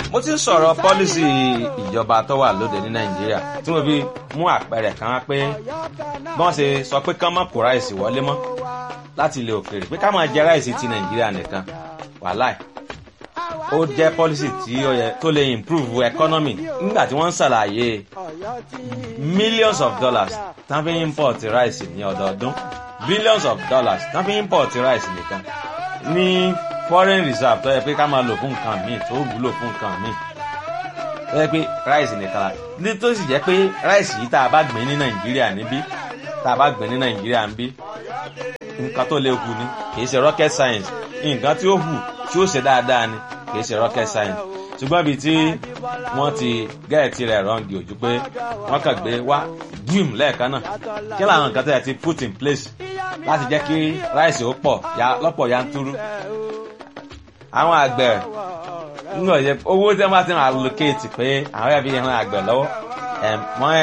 mo ti ń sọ̀rọ̀ pọ́lísì ìjọba tó wà lóde ní nàìjíríà tí mo fi mú àpẹẹrẹ kan wá pé bí wọ́n ṣe sọ pé kán má kó ráìsì wọlé mọ́ láti ilẹ̀ òkèèrè pé ká máa jẹ ráìsì ti nàìjíríà nìkan wàláì ó jẹ́ pọ́lísì tí ó yẹ tó lè improve economy nígbà tí wọ́n ń ṣàlàyé millions of dollars tán fi import ráìsì ní ọdọọdún billions of dollars tán fi import ráìsì nìkan ní foreign reserve tó yẹ pé ká máa lò fún nǹkan míì tó wúlò fún nǹkan míì tó yẹ pé ráìsì nìkan la ní tó sì jẹ́ pé ráìsì yìí tá a bá gbìn ní nàìjíríà níbí tá a bá gbìn ní nàìjíríà níbí nǹkan tó lè hù ni kì í ṣe rocket science nǹkan tí ó hù tí ó ṣe dáadáa ni kì í ṣe rocket science ṣùgbọ́n ibi tí wọ́n ti gẹ́ẹ̀tì rẹ̀ rọ́ǹgì ojú pé wọ́n kàn gbé wá gíìm lẹ́ẹ̀kan náà kí làwọn nǹkan tó yẹ ti put in place láti jẹ́ kí ráìsì ó pọ̀ lọ́pọ̀ yanturu àwọn àgbẹ̀ nínú ọ̀yẹ́ owó tí wọ́n bá ti ń allocate pé àwọn ẹ̀bí yẹn àgbẹ̀ lọ́wọ́